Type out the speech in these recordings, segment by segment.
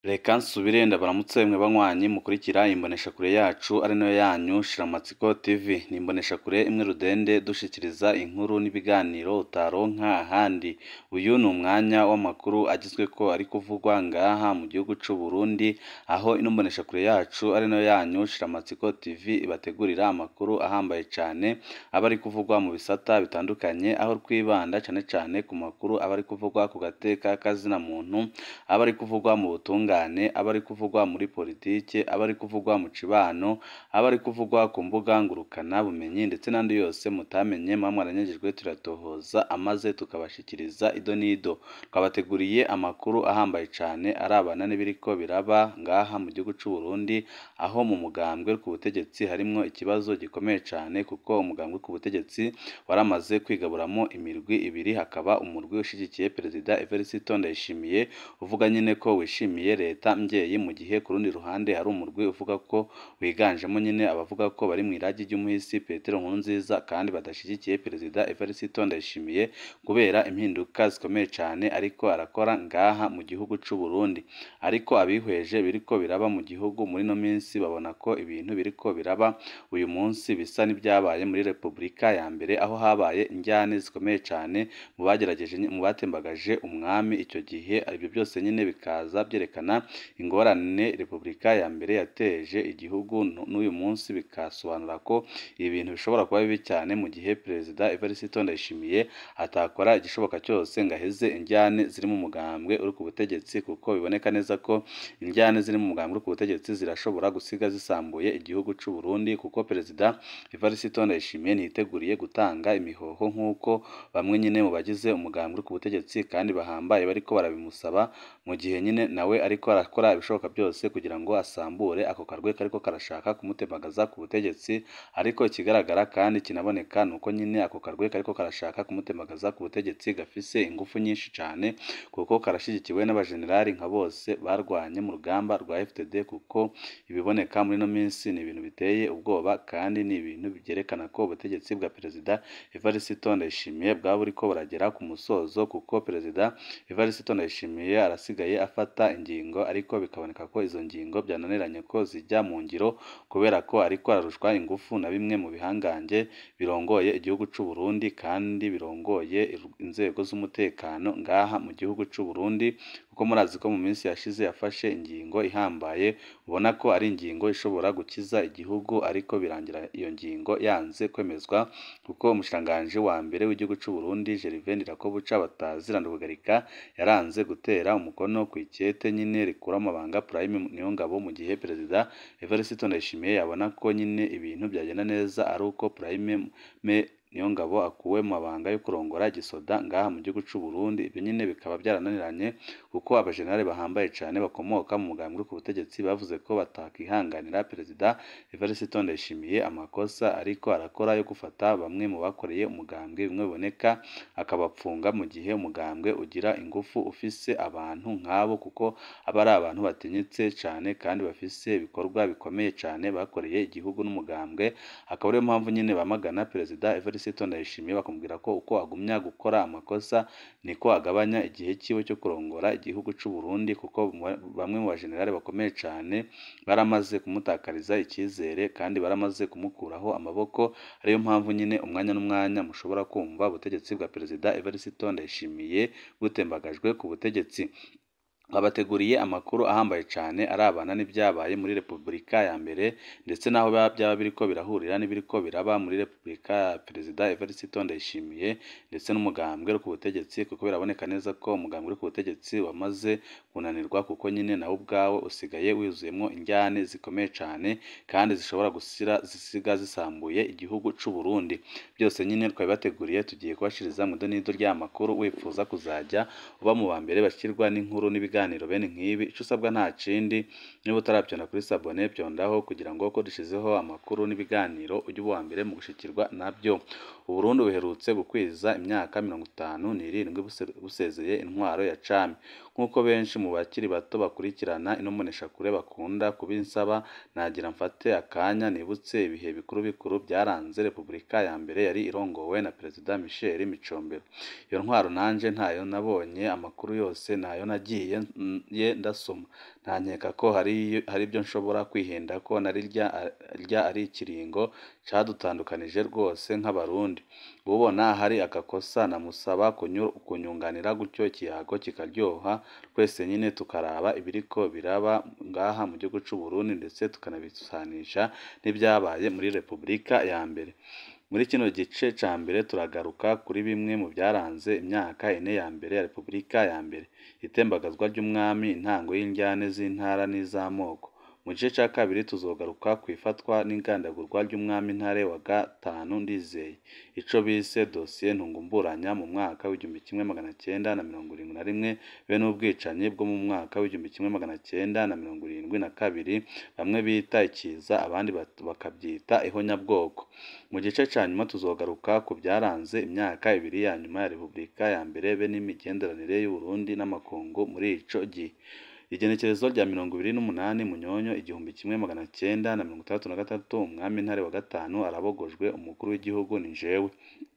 Reka nsubire ndabaramutse mwe banywanyi mukurikira imboneshakure yacu ari nayo yanyu Shiramatsiko TV. Ni imboneshakure imwe rudende dushikiriza inkuru n'ibiganiro utaronka ahandi. Uyu ni umwanya w'amakuru agezweko ari kuvugwa ngaha mu gihugu c'u Burundi, aho ino mboneshakure yacu ari nayo yanyu Shiramatsiko TV ibategurira amakuru ahambaye cane aba ari kuvugwa mu bisata bitandukanye, aho twibanda cane cane ku makuru aba ari kuvugwa ku gateka k'azina muntu, aba ari kuvugwa mu butungane, aba ari kuvugwa muri politike, aba ari kuvugwa mu cibano, aba ari kuvugwa ku mbuga ngurukana bumenyi ndetse n'andi yose mutamenye muba mwaranyagijwe turatohoza amaze tukabashikiriza ido n'ido. Twabateguriye amakuru ahambaye cane arabana n'ibiriko biraba ngaha mu gihugu c'u Burundi, aho mu mugambwe ku butegetsi harimwo ikibazo gikomeye cane kuko umugambwe ku butegetsi waramaze kwigaburamwo imirwi ibiri, hakaba umurwi ushigikiye Perezida Evariste Ndayishimiye uvuga nyene ko wishimiye leta mvyeyi, mu gihe ku rundi ruhande hari umurwi uvuga ko wiganjemwo nyene abavuga ko bari mw'iragi ry'umuhisi Petero Nkurunziza kandi badashigikiye Perezida Evariste Ndayishimiye kubera impinduka zikomeye cane ariko arakora ngaha mu gihugu c'u Burundi. Ariko abihweje biriko biraba mu gihugu muri ino minsi babona ko ibintu biriko biraba uyu munsi bisa n'ivyabaye muri Repubulika ya mbere, aho habaye injyane zikomeye cane mu bagerageje mu batembagaje umwami ico gihe, ivyo byose nyene bikaza vyerekana ingorane Repubulika ya mbere yateje igihugu, n'uyu munsi bikasobanura ko ibintu bishobora kuba bibi cyane mu gihe Perezida Evariste Ndayishimiye atakora igishoboka cyose ngo aheze injyane ziri mu mugambwe uri ku butegetsi, kuko biboneka neza ko injyane ziri mu mugambwe uri ku butegetsi zirashobora gusiga zisambuye igihugu c'u Burundi, kuko Perezida Evariste Ndayishimiye ntiyiteguriye gutanga imihoho nk'uko bamwe nyene mu bagize umugambwe uri ku butegetsi kandi bahambaye bariko barabimusaba, mu gihe nyene nawe ariko arakora ibishoboka byose kugira ngo asambure ako karwi kariko karashaka kumutembagaza ku butegetsi, ariko ikigaragara kandi kinaboneka nuko nyene ako karwi kariko karashaka kumutembagaza ku butegetsi gafise ingufu nyinshi cane, kuko karashigikiwe n'abajenerali nka bose barwanye mu rugamba rwa FDD, kuko ibiboneka muri ino minsi ni ibintu biteye ubwoba kandi ni ibintu vyerekana ko ubutegetsi bwa Perezida Evariste Ndayishimiye bwaba buriko buragera ku musozo, kuko Perezida Evariste Ndayishimiye arasigaye afata ingingo ariko bikaboneka ko izo ngingo vyananiranye ko zija mu ngiro, kubera ko ariko ararushwa ingufu na bimwe mu bihangange birongoye igihugu c'u Burundi kandi birongoye inzego z'umutekano ngaha mu gihugu c'u Burundi, kuko murazi ko mu minsi yashize yafashe ingingo ihambaye ubona ko ari ingingo ishobora gukiza igihugu, ariko birangira iyo ngingo yanze kwemezwa, kuko umushikiranganji wa mbere w'igihugu c'u Burundi Gervais Ndirakobuca batazira Ndugagarika yaranze gutera umukono kw'ikete nyene rikura amabanga Prime Niyongabo, mu gihe Perezida Evariste Ndayishimiye yabona ko nyene ibintu vyagenda neza ari uko Prime Niyongabo akuwe mu mabanga yo kurongora igisoda ngaha mu gihugu c'u Burundi, ivyo nyene bikaba vyarananiranye kuko abajenerali bahambaye cane bakomoka mu mugambwe uri ku butegetsi bavuze ko batakihanganira Perezida Evariste Ndayishimiye amakosa ariko arakora yo gufata bamwe mu bakoreye umugambwe bimwe biboneka akabapfunga, mu gihe umugambwe ugira ingufu ufise abantu nk'abo, kuko aba ari abantu batinyitse cane kandi bafise ibikorwa bikomeye cane bakoreye igihugu n'umugambwe, akaba ariyo mpamvu nyene bamagana Perezida Evariste Ndayishimiye bakamubwira ko uko agumya gukora amakosa niko agabanya igihe ciwe cyo kurongora igihugu c'u Burundi, kuko bamwe mu bajenerali bakomeye cane baramaze kumutakariza icizere kandi baramaze kumukuraho amaboko, ariyo mpamvu nyene umwanya n'umwanya mushobora kumva ubutegetsi bwa Perezida Evariste Ndayishimiye butembagajwe ku butegetsi. Twabateguriye amakuru ahambaye cane arabana n'ivyabaye muri Repubulika ya mbere, ndetse n'aho vyaba biriko birahurira n'ibiriko biraba muri Repubulika ya Perezida Evariste Ndayishimiye ndetse n'umugambwe uri ku butegetsi, kuko biraboneka neza ko umugambwe uri ku butegetsi wamaze kunanirwa, kuko nyene nawo ubwawo usigaye wuzuyemwo injyane zikomeye cane kandi zishobora gusiga zisambuye igihugu c'u Burundi. Byose nyene twabibateguriye tugiye kubashikiriza mw'ido n'ido ry'aya makuru, wipfuza kuzaja uba mu ba mbere bashikirwa n'inkuru n'ibiganiro bene nk'ibi, ico usabwa nta kindi niba utaravyonda kuri sabone vyondaho kugira ngo ko dushizeho amakuru n'ibiganiro ujye uba uwa mbere mu gushikirwa navyo. Uburundi buherutse gukwiza imyaka mirongo itanu n'irindwi busezeye intwaro ya cami, nk'uko benshi mu bakiri bato bakurikirana ino mboneshakure bakunda kubinsaba, nagira mfate akanya nibutse ibihe bikuru bikuru vyaranze Repubulika ya mbere yari irongowe na Perezida Michel Micombero. Iyo ntwaro nanje ntayo nabonye, amakuru yose nayo nagiye ye ndasoma ntankeka ko hari ibyo nshobora kwihenda ko na rya ari ikiringo cadutandukanije rwose nk'abarundi ubona hari agakosa namusaba kunyunganira gutyo ikiyago kikaryoha twese nyine tukaraba ibiriko biraba ngaha mu gihugu c'u Burundi ndetse tukanabisanisha n'ibyabaye muri Repubulika ya mbere muri kino gice ca mbere turagaruka kuri bimwe mu byaranze imyaka ine ya mbere ya Repubulika ya mbere itembagazwa ry'umwami intango y'indyane z'intara n'iz'amoko mu gice ca kabiri tuzogaruka ku ifatwa n'ingandagurwa ry'umwami Ntare wa gatanu Ndizeye ico bise dosiye ntungumburanya mu mwaka w'igihumbi kimwe magana cyenda na mirongo irindwi na rimwe be n'ubwicanyi bwo mu mwaka w'igihumbi kimwe magana cyenda na mirongo irindwi na kabiri bamwe bita ikiza abandi bakabyita ihonyabwoko mu gice ca nyuma tuzogaruka ku byaranze imyaka ibiri ya nyuma ya Repubulika ya mbere be n'imigenderanire y'u Burundi n'amakungu muri ico gihe igenekerezo rya mirongo ibiri n'umunani munyonyo igihumbi kimwe magana cyenda na mirongo itandatu na gatatu umwami Ntare wa gatanu arabogojwe umukuru w'igihugu ni jewe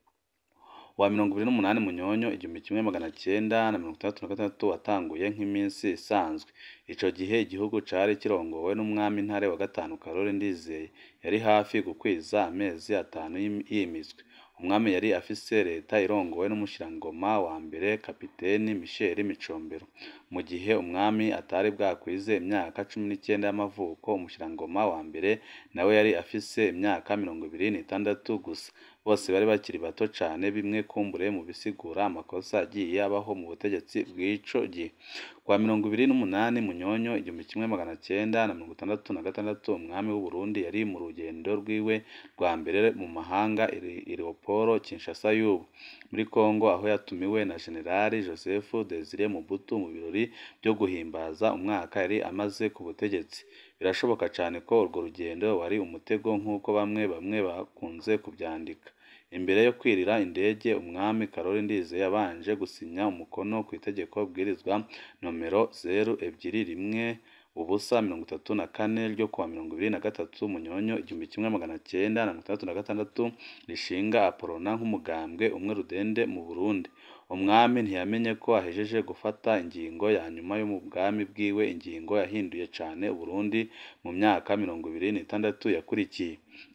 wa mirongo ibiri n'umunani munyonyo igihumbi kimwe magana cyenda na mirongo itandatu na gatandatu watanguye nk'iminsi isanzwe ico gihe igihugu cari kirongowe n'umwami Ntare wa gatanu Karori Ndizeye yari hafi gukwiza amezi atanu yimitswe umwami yari afise leta irongowe n'umushirangoma wa mbere kapiteni Michel Micombero mu gihe umwami atari bwakwize imyaka cumi n'icyenda y'amavuko umushirangoma wa mbere nawe yari afise imyaka mirongo ibiri n'itandatu gusa bose bari bakiri bato cane bimwe kumbure mu bisigura amakosa agiye abaho mu butegetsi bw'ico gihe kwa mirongo ibiri n'umunani munyonyo igihumbi kimwe magana cyenda na mirongo itandatu na gatandatu umwami w'u Burundi yari mu rugendo rwiwe rwa mbere mu mahanga i Leoporo Kinshasa y'ubu muri Kongo aho yatumiwe na Generali Joseph Desire Mobutu mu birori byo guhimbaza umwaka yari amaze ku butegetsi birashoboka cyane ko urwo rugendo wari umutego nk'uko bamwe bamwe bakunze kubyandika imbere yo kwirira indege umwami Karoli Ndizeye yabanje gusinya umukono ku itegeko bwirizwa nomero zeru ebyiri rimwe ubusa mirongo itatu na kane ryo kuwa mirongo ibiri na gatatu munyonyo igihumbi kimwe magana cyenda na mirongo itandatu na gatandatu rishinga aporona nk'umugambwe umwe rudende mu Burundi umwami ntiyamenye ko ahejeje gufata ingingo ya nyuma yo mu bwami bwiwe ingingo yahinduye cane Uburundi mu myaka mirongo ibiri n'itandatu yakurikiye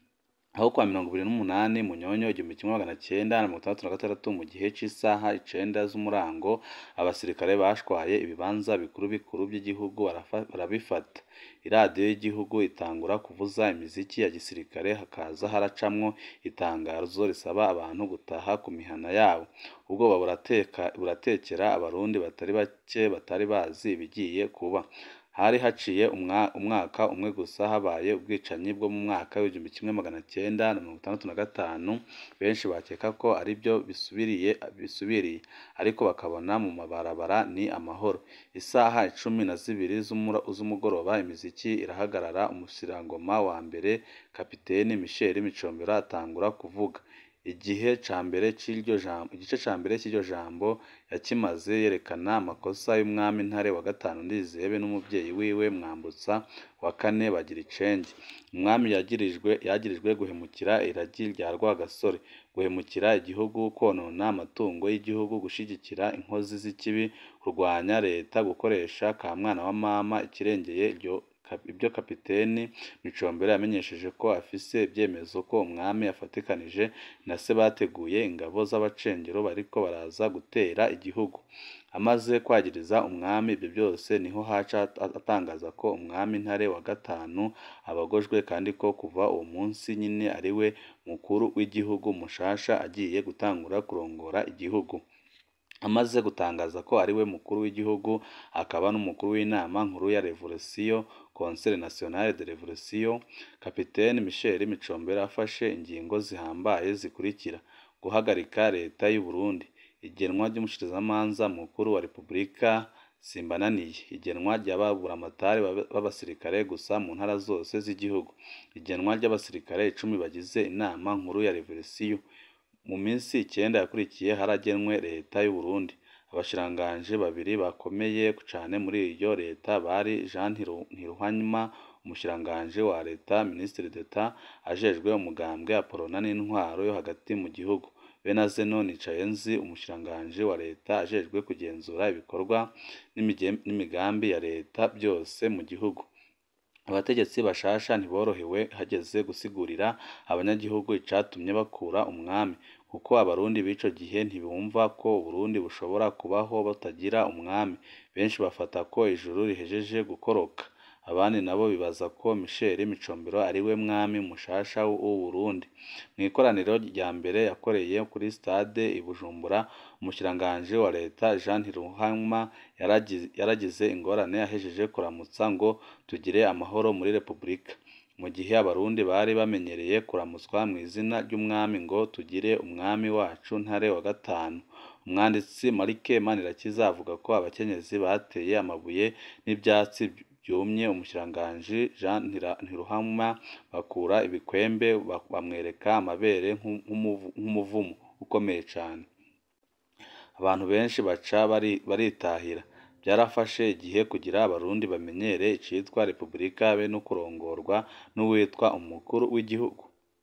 aho kwa mirongo ibiri n'umunani munyonyo igihumbi kimwe magana cyenda na mirongo itandatu na gatandatu mu gihe cy'isaha icenda z'umurango abasirikare bashwaye ibibanza bikuru bikuru by'igihugu barabifata iradiyo y'igihugu itangura kuvuza imiziki ya gisirikare hakaza haracamwo itangazo risaba abantu gutaha ku mihana yabo ubwoba buratekera abarundi batari bake batari bazi ibigiye kuba hari haciye umwaka umwe gusa habaye ubwicanyi bwo mu mwaka w'igihumbi kimwe magana cyenda na mirongo itandatu na gatanu benshi bakeka ko ari byo bisubiriye bisubiriye ariko bakabona mu mabarabara ni amahoro isaha icumi na zibiri z'umugoroba imiziki irahagarara umusirangoma wa mbere kapiteni Michel Micombero atangura kuvuga igihe ca mbere c'iryo jambo igice ca mbere cy'iryo jambo yakimaze yerekana amakosa y'umwami Ntare wa gatanu Ndizeye n'umuvyeyi wiwe Mwambutsa wa kane bagira icenge umwami yagirijwe yagirijwe guhemukira iragi rya Rwagasore guhemukira igihugu konona amatungo y'igihugu gushigikira inkozi z'ikibi kurwanya leta gukoresha ka mwana wa mama ikirengeye iryo ibyo kapiteni Micombero yamenyesheje ko afise ibyemezo ko umwami yafatikanije na se bateguye ingabo z'abacengero bariko baraza gutera igihugu amaze kwagiriza umwami ibyo byose niho haca atangaza ko umwami Ntare wa gatanu abagojwe kandi ko kuva uwo munsi nyine ari we mukuru w'igihugu mushasha agiye gutangura kurongora igihugu amaze gutangaza ko ari we mukuru w'igihugu akaba n'umukuru w'inama nkuru ya revolisiyo Conseil National de Revolution Kapiteni Michel Micombero afashe ingingo zihambaye zikurikira guhagarika leta y'u Burundi igenwa ry'umushikirizamanza mukuru wa Repubulika simbananiye igenwa ry'ababuramatari b'abasirikare gusa mu ntara zose z'igihugu igenwa ry'abasirikare icumi bagize inama nkuru ya revolisiyo mu minsi icyenda yakurikiye haragenwe leta y'u Burundi abashiranganje babiri bakomeye cyane muri iyo leta bari Jean Ntiruhanyuma umushiranganje wa leta Ministre d'Etat ajejwe umugambwe Apolona n'intwaro yo hagati mu gihugu Benazeno Nicayenzi umushikiranganji wa leta ajejwe kugenzura ibikorwa n'imigambi ya leta byose mu gihugu abategetsi bashasha ntiborohewe hageze gusigurira abanyagihugu icatumye bakura umwami kuko abarundi b'ico gihe ntibumva ko uburundi bushobora kubaho butagira umwami benshi bafata ko ijuru rihejeje gukoroka abandi nabo bibaza ko Michel Micombero ariwe mwami mushasha w'Uburundi mu ikoraniro rya mbere yakoreye kuri stade i Bujumbura umushikiranganji wa leta Jean Ntiruhama yaragize ingorane ahejeje kuramutsa ngo tugire amahoro muri Repubulika mu gihe abarundi bari bamenyereye kuramutswa mu izina ry'umwami ngo tugire umwami wacu Ntare wa gatanu umwanditsi Marike Manirakiza avuga ko abakenyezi bateye amabuye n'ivyatsi byumye umushikiranganji Jean Ntiruhama bakura ibikwembe bamwereka amabere nk'umuvumo ukomeye cane abantu benshi baca baritahira byarafashe igihe kugira abarundi bamenyere icitwa Repubulika be no kurongorwa n'uwitwa umukuru w'igihugu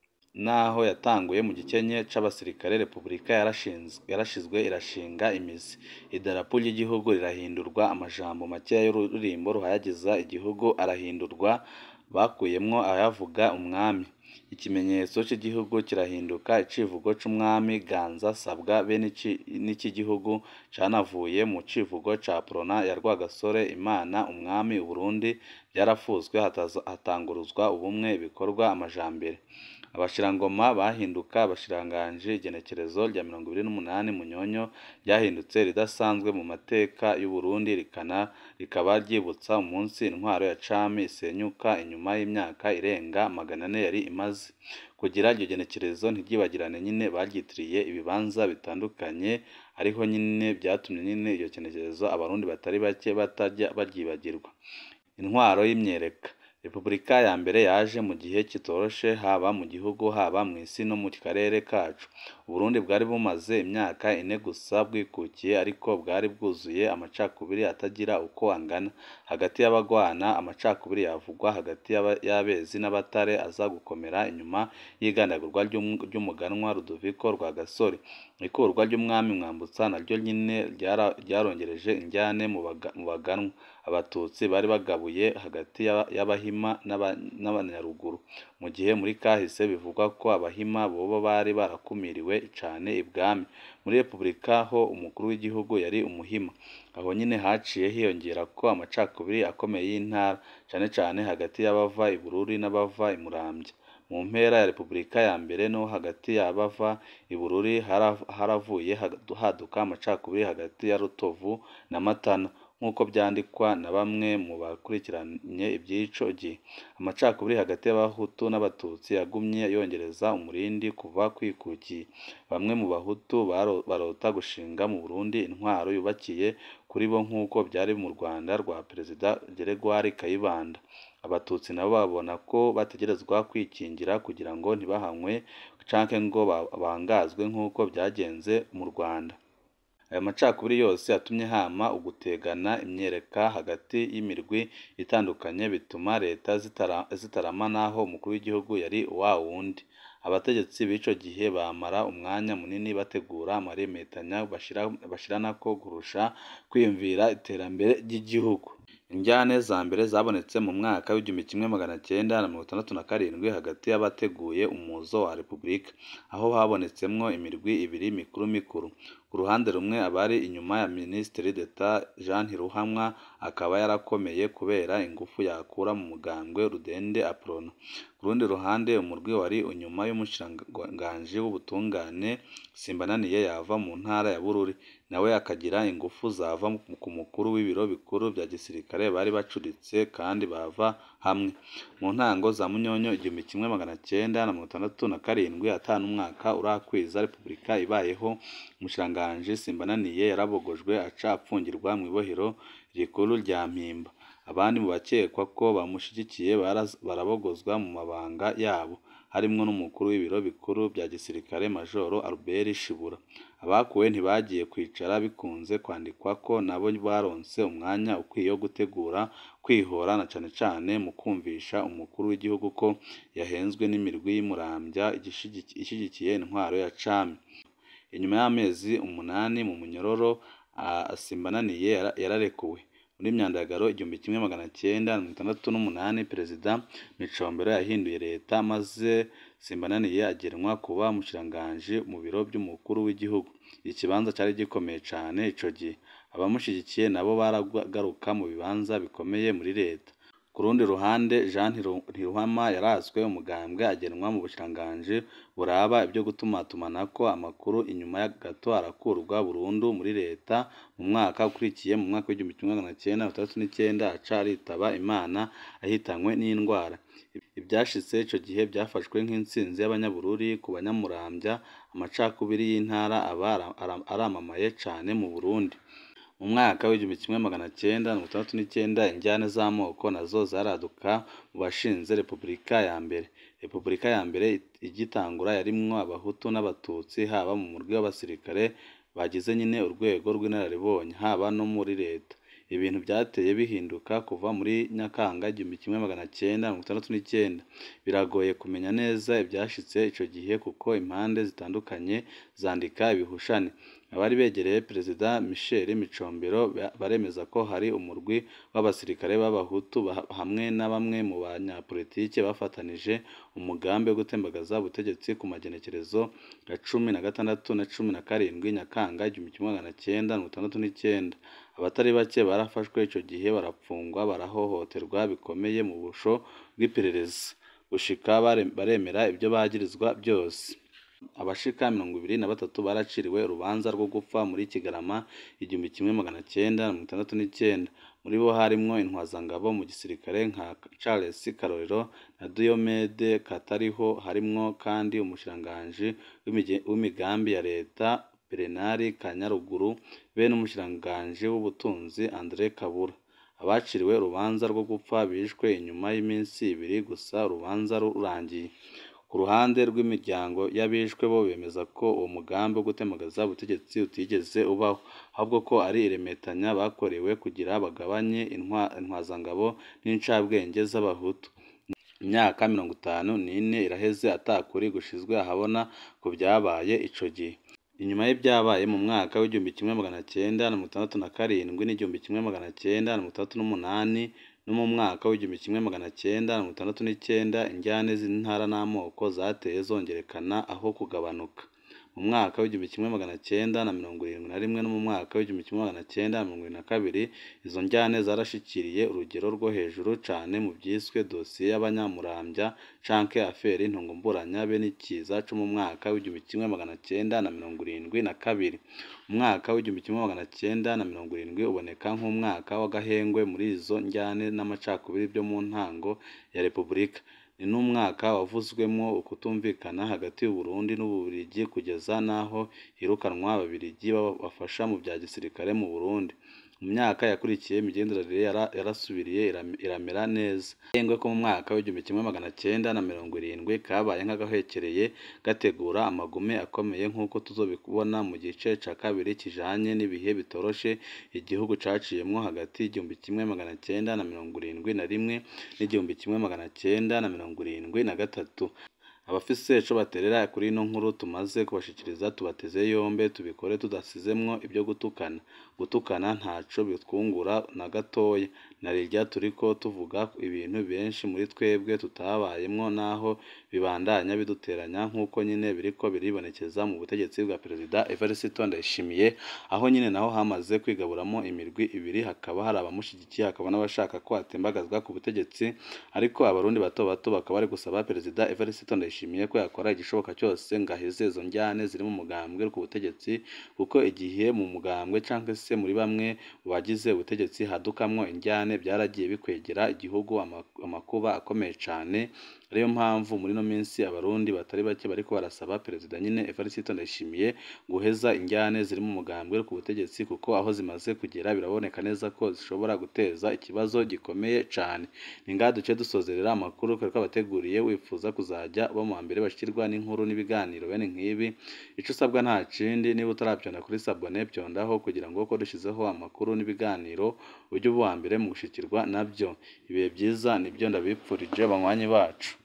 naho yatanguye mu gikenye c'abasirikare Repubulika yarashizwe irashinga imizi idarapo ry'igihugu rirahindurwa amajambo makeya y'ururirimbo ruhayagiza igihugu arahindurwa bakuyemwo ayavuga umwami ikimenyetso cy'igihugu kirahinduka icivugo c'umwami ganza sabwa be n'icy'igihugu canavuye mu civugo ca prona ya rwagasore imana umwami uburundi byarafuzwe hatanguruzwa ubumwe ibikorwa amajambere abashirangoma bahinduka abashiranganji igenekerezo rya mirongo ibiri n'umunani munyonyo ryahindutse ridasanzwe mu mateka y'uburundi rikana rikaba ryibutsa umunsi intwaro ya cami isenyuka inyuma y'imyaka irenga magana ane yari imaze kugira iryo genekerezo ntiryibagirane nyine baryitiriye ibibanza bitandukanye ariho nyine byatumye nyine iryo genekerezo abarundi batari bake batajya baryibagirwa intwaro y'imyereka repubulika ya mbere yaje mu gihe kitoroshe haba mu gihugu haba mu isi no mu karere kacu uburundi bwari bumaze imyaka ine gusa bwikukiye ariko bwari bwuzuye amacakubiri atagira uko angana hagati y'abagwana amacakubiri yavugwa hagati y'abezi n'abatare aza gukomera inyuma y'igandagurwa ry'umuganwa rudoviko rwa gasore ikurwa ry'umwami mwambutsa naryo nyine ryarongereje injyane mu baganwa abatutsi bari bagabuye hagati y'abahima n'abanyaruguru mu gihe muri kahise bivugwa ko abahima bobo bari barakumiriwe cane ibwami muri repubulika ho umukuru w'igihugu yari umuhima aho nyine haciye hiyongera ko amacakubiri akomeye y'intara cane cane hagati y'abava i bururi n'abava i muramvya mu mpera ya repubulika ya mbere no hagati y'abava i bururi haravuye haduka amacakubiri hagati ya rutovu na matana nk'uko byandikwa na bamwe mu bakurikiranye iby'ico gihe amacakubiri hagati y'abahutu n'abatutsi yagumye yongereza umurindi kuva kwikukiye bamwe mu bahutu barota gushinga mu burundi intwaro yubakiye kuri bo nk'uko byari mu rwanda rwa perezida geregwari kayibanda abatutsi nabo babona ko bategerezwa kwikingira kugira ngo ntibahanywe canke ngo bangazwe nk'uko byagenze mu rwanda aya macakubiri yose yatumye hama ugutegana imyereka hagati y'imirwi itandukanye bituma leta zitarama naho umukuru w'igihugu yari wa wundi abategetsi b'ico gihe bamara umwanya munini bategura amaremetanya bashiranako kurusha kwiyumvira iterambere ry'igihugu injyane za mbere zabonetse mu mwaka w'igihumbi kimwe magana cyenda na mirongo itandatu na karindwi hagati y'abateguye umuzo wa repubulika aho habonetsemwo imirwi ibiri mikuru mikuru ku ruhande rumwe abari inyuma ya minisitiri d'etat jean ntiruhamwa akaba yarakomeye kubera ingufu yakura mu mugambwe rudende aprona ku rundi ruhande umurwi wari inyuma y'umushikiranganji w'ubutungane simbananiye yava mu ntara ya bururi nawe akagira ingufu zava ku mukuru w'ibiro bikuru bya gisirikare bari bacuritse kandi bava hamwe mu ntango za munyonyo igihumbi kimwe magana cyenda na mirongo itandatu na karindwi atanu umwaka urakwiza repubulika ibayeho umushikiranganji simbananiye yarabogojwe aca apfungirwa mu ibohero rikuru rya mpimba abandi mu bakekwa ko bamushigikiye barabogozwa mu mabanga yabo harimwo n'umukuru w'ibiro bikuru bya gisirikare majoro albert shibura abakuwe ntibagiye kwicara bikunze kwandikwa ko nabo baronse umwanya ukwiye wo gutegura kwihora na cane cane mu kumvisha umukuru w'igihugu ko yahenzwe n'imirwi y'imurambya ishigikiye intwaro ya cami inyuma y'amezi umunani mu munyororo Simbananiye yararekuwe muri Myandagaro igihumbi kimwe magana cyenda mirongo itandatu n'umunani Perezida Micombero yahinduye leta maze Simbananiye agenwa kuba umushikiranganji mu biro by'umukuru w'igihugu iki kibanza cyari gikomeye cane ico gihe abamushigikiye nabo baragaruka mu bibanza bikomeye muri leta ku rundi ruhande Jean Ntiruhama yarazwe umugambwe agenwa mu bushikiranganji buraba ibyo gutumatumanako amakuru inyuma gato arakurwa burundu muri leta mu mwaka ukurikiye mu mwaka w'igihumbi kimwe magana cyenda mirongo itandatu n'icyenda aca aritaba Imana ahitanywe n'indwara ibyashitse ico gihe byafashwe nk'intsinzi y'abanyabururi ku banyamurambya amacakubiri y'intara aba aramamaye cane mu Burundi mu mwaka w'igihumbi kimwe magana cyenda mirongo itandatu n'icyenda injyane z'amoko nazo zaraduka mu bashinze Repubulika ya mbere Repubulika ya mbere igitangura yarimwo abahutu n'abatutsi haba mu murwi w'abasirikare bagize nyine urwego rw'inararibonye haba no muri leta ibintu byateye bihinduka kuva muri Nyakanga igihumbi kimwe magana cyenda mirongo itandatu n'icyenda biragoye kumenya neza ibyashitse ico gihe kuko impande zitandukanye zandika ibihushane abari begereye Perezida Michel Micombero baremeza ko hari umurwi w'abasirikare b'abahutu hamwe na bamwe mu banyapolitike bafatanije umugambi wo gutembagaza ubutegetsi ku magenekerezo ya cumi na gatandatu na cumi na karindwi Nyakanga igihumbi kimwe magana cyenda mirongo itandatu n'icyenda abatari bake barafashwe ico gihe barapfungwa barahohoterwa bikomeye mu busho bw'iperereza gushika baremera ibyo bagirizwa byose abashika mirongo ibiri na batatu baraciriwe urubanza rwo gupfa muri Kigarama igihumbi kimwe magana cyenda mirongo itandatu n'icyenda muri bo harimwo intwazangabo mu gisirikare nka Charles Karorero na Diomede Katariho harimwo kandi umushikiranganji w'imigambi ya leta Berenari Kanyaruguru be n'umushikiranganji w'ubutunzi Andre Kabura abaciriwe urubanza rwo gupfa bishwe inyuma y'iminsi ibiri gusa urubanza rurangiye ku ruhande rw'imiryango y'abishwe bo bemeza ko uwo mugambi wo gutembagaza ubutegetsi utigeze ubaho ahubwo ko ari iremetanya bakorewe kugira bagabanye intwazangabo n'incabwenge z'abahutu imyaka mirongo itanu n'ine iraheze atakuri gushizwe ahabona ku byabaye ico gihe inyuma y'ibyabaye mu mwaka w'igihumbi kimwe magana cyenda na mirongo itandatu na karindwi n'igihumbi kimwe magana cyenda na mirongo itandatu n'umunani no mu mwaka w'igihumbi kimwe magana cyenda na mirongo itandatu n'icyenda injyane z'intara n'amoko zateye zongerekana aho kugabanuka mu mwaka w'igihumbi kimwe magana cyenda na mirongo irindwi na rimwe no mu mwaka w'igihumbi kimwe magana cyenda na mirongo irindwi na kabiri izo njyane zarashikiriye urugero rwo hejuru cane mu byiswe dosiye y'abanyamurambya canke aferi ntungumburanya be n'ikiza co mu mwaka w'igihumbi kimwe magana cyenda na mirongo irindwi na kabiri umwaka w'igihumbi kimwe magana cyenda na mirongo irindwi uboneka nk'umwaka w'agahengwe muri izo njyane n'amacakubiri byo mu ntango ya Repubulika ni n'umwaka wavuzwemwo ukutumvikana hagati y'Uburundi n'Ububiligi kugeza n'aho hirukanwa Ababiligi bafasha mu bya gisirikare mu Burundi mu myaka yakurikiye imigenderanire yarasubiriye iramera neza agahengwe ko mu mwaka w'igihumbi kimwe magana cyenda na mirongo irindwi kabaye nk'agahekereye gategura amagume akomeye nk'uko tuzobibona mu gice ca kabiri kijanye n'ibihe bitoroshe igihugu caciyemwo hagati y'igihumbi kimwe magana cyenda na mirongo irindwi na rimwe n'igihumbi kimwe magana cyenda na mirongo irindwi na gatatu abafise ico baterera kuri ino nkuru tumaze kubashikiriza tubateze yombe tubikore tudasizemwo ibyo gutukana gutukana ntaco bitwungura na gatoya narirya turiko tuvuga ibintu benshi muri twebwe tutabayemwo naho bibandanya biduteranya nk'uko nyine biriko biribonekeza mu butegetsi bwa perezida Evariste Ndayishimiye aho nyine naho hamaze kwigaburamo imirwi ibiri hakaba hari abamushigikiye hakaba n'abashaka ko atembagazwa ku butegetsi ariko abarundi bato bato bakaba bari gusaba perezida Evariste Ndayishimiye ko yakora igishoboka cyose ngo aheze izo njyane ziri mu mugambwe ku butegetsi kuko igihe mu mugambwe cyangwa se muri bamwe mu bagize ubutegetsi hadukamwo injyane byaragiye bikwegera igihugu amakuba akomeye cyane ariyo mpamvu muri ino minsi abarundi batari bake bariko barasaba perezida nyine Evariste Ndayishimiye guheza injyane ziri mu mugambwe ku butegetsi kuko aho zimaze kugera biraboneka neza ko zishobora guteza ikibazo gikomeye cyane ni ngaha duce dusozerera amakuru twari twabateguriye wifuza kuzajya uba mu mbere bashikirwa n'inkuru n'ibiganiro bene nk'ibi icyo usabwa nta kindi niba utarabyonda kuri sabone byondaho kugira ngo uko dushyizeho amakuru n'ibiganiro ujye uba uwa mbere mu gushikirwa nabyo ibihe byiza nibyo ndabipfurije banywanyi bacu